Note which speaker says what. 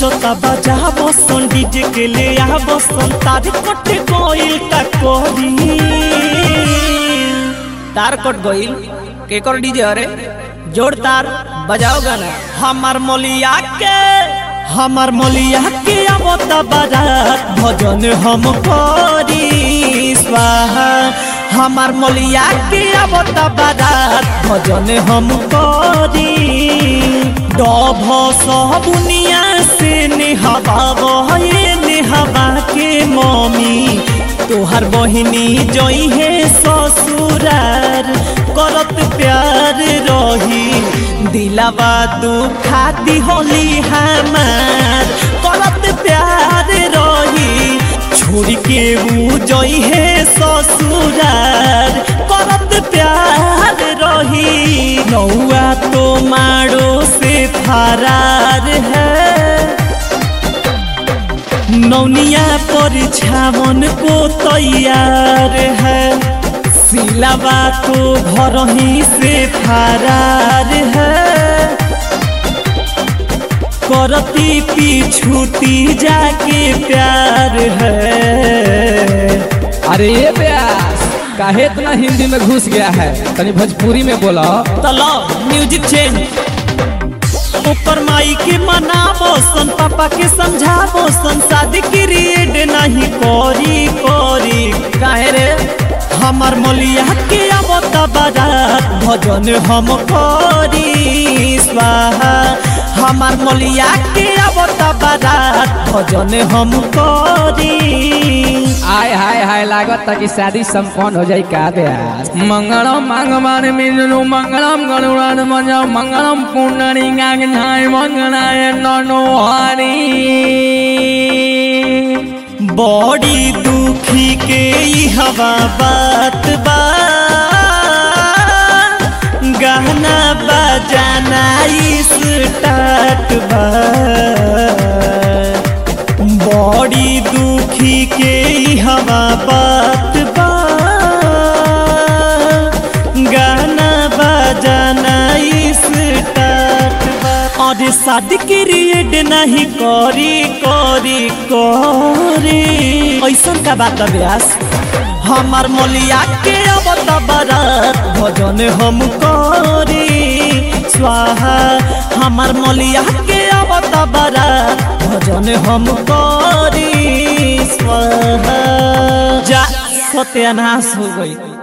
Speaker 1: बजता बजा बसन डीजे के ले आ बसन तार कटे कोइल का कोरी
Speaker 2: तार कट गईल केकर डीजे अरे जोड़ तार बजाओ गाना
Speaker 1: हमार मलिया के हमार मलिया के आवता बारात भजन हम करी स्वाहा हमार मलिया के आवता बारात भजन हम करी डभ सबुनिया से नेहवा बहे नेहवा के मम्मी तोहर बहिनी जई है ससुरार करत प्यार रही दिलावा दुखाती होली हमार करत प्यार रही छोड़ के ऊ जई है ससुरार करत प्यार रही नौआ तो मारो से फरार है नौनिया पर छावन को तैयार है सिलावा तो घर ही से फरार है करती पीछूती जाके प्यार है
Speaker 3: अरे ये प्यास काहे इतना हिंदी में घुस गया है तनी भोजपुरी में बोलो
Speaker 1: तलो म्यूजिक चेंज ऊपर माई के मनाबो सन पापा के समझाबो सन शादी क्रिएट नहीं करी करी काहे रे हमार मलिया के आवत बारात भजन हम करी स्वाहा हमार मलिया के आवत बारात भजन हम करी
Speaker 3: आय हाय हाय लागत कि शादी संपन्न हो जाई का प्यास मंगलम भगवान विष्णु मंगलम गरुड़ान मजा मंगलम पुंडरी गाय मंगलाय ननो हरी
Speaker 1: बड़ी दुखी के ई हवा बात बा गहना बजाना स्टार्ट बा बड़ी दुखी के ई हवा बात बा गाना बजाना स्टार्ट बा और शादी क्रिएट नहीं करी करी करी ऐसा का बात व्यास हमार मलिया के अब बारात भजन हम करी स्वाहा हमार मलिया के अब बारात भजन हम करी स्वाहा जा सत्यानाश हो गई